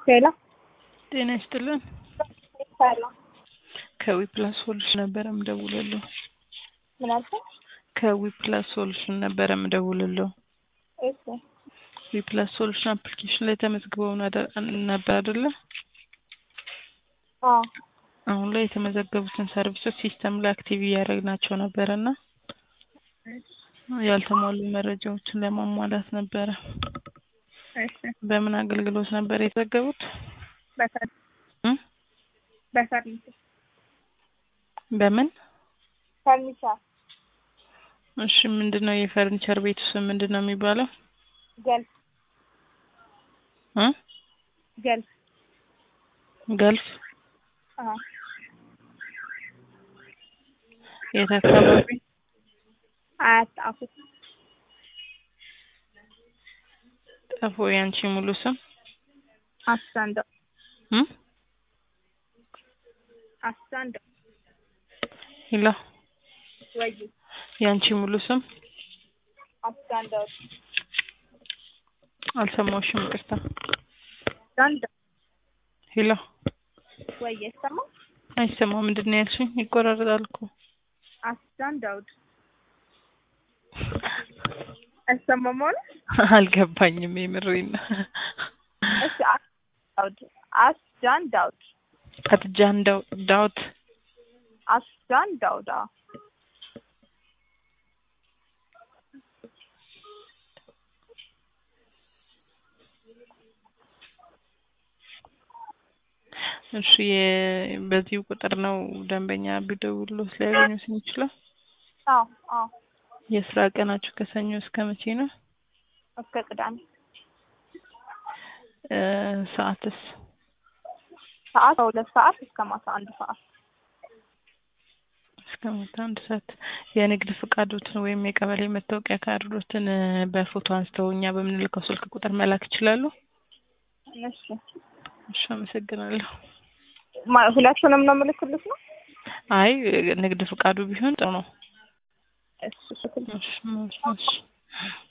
ሄሎ ጤና ይስጥልን። ሰላም ከዊፕላስ ሶሉሽን ነበረ ምደውልልዎ። ምን አልከኝ? ከዊፕላስ ሶሉሽን ነበረ ምደውልልዎ። እሺ ዊፕላስ ሶሉሽን አፕሊኬሽን ላይ ተመዝግበው ነደ- ነበር አይደለ? አዎ አሁን ላይ የተመዘገቡትን ሰርቪሶች ሲስተም ላይ አክቲቭ እያደረግናቸው ነበረ እና ያልተሟሉ መረጃዎችን ለማሟላት ነበረ። እሺ በምን አገልግሎት ነበር የተዘገቡት? በፈር እም? በፈርኒቸር በምን? ፈርኒቸር እሺ ምንድን ነው የፈርኒቸር ቤቱ ስም ምንድን ነው የሚባለው? ገልፍ እ? ገልፍ ገልፍ አዎ የት አካባቢ? አያት ጣፉ ጠፎ ያንቺ ሙሉ ስም? አስታንዶ እም? አስታንዶ ሂላ ወይ ያንቺ ሙሉ ስም? አስታንዶ አልሰማሁሽም፣ ይቅርታ። አስታንዶ ሂላ ወይ ይሰማ አይሰማም። ምንድን ነው ያልሽኝ? ይቆራረጣል እኮ። አስታን ዳውድ አይሰማም ማለት አልገባኝም። የምሬን ነው። እሺ አስታን ዳውድ አስታን ዳውድ አትጃን ዳው ዳውት አስታን ዳውድ አዎ እሺ የ- በዚሁ ቁጥር ነው ደንበኛ ቢደውልዎት ሊያገኙት የሚችለው? አዎ አዎ የስራ ቀናችሁ ከሰኞ እስከ መቼ ነው? እስከ ቅዳሜ እ ሰዓትስ? ሰዓት ከሁለት ሰዓት እስከ ማታ አንድ ሰዓት እስከ ማታ አንድ ሰዓት። የንግድ ፍቃዶትን ወይም የቀበሌ መታወቂያ ካርዶትን እ በፎቶ አንስተው እኛ በምንልከው ስልክ ቁጥር መላክ ይችላሉ? እሺ እሺ አመሰግናለሁ። ማ- ሁለቱንም ነው የምልክልሽ ነው አይ ንግድ ፍቃዱ ቢሆን ጥሩ ነው። እሺ እሺ እሺ እሺ